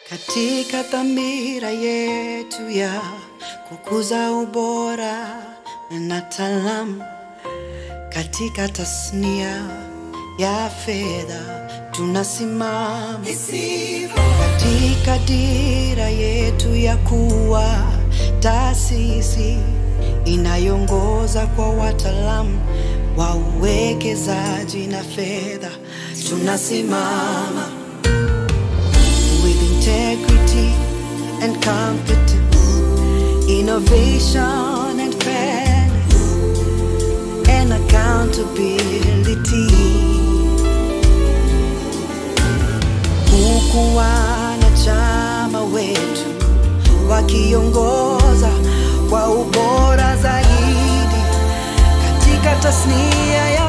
katika dhamira yetu ya kukuza ubora na taalamu katika tasnia ya fedha tunasimama katika dira yetu ya kuwa taasisi inayoongoza kwa wataalamu wa uwekezaji na fedha tunasimama with integrity and competence, innovation and fairness, and accountability. Huku wanachama wetu wakiongoza kwa ubora zaidi katika tasnia ya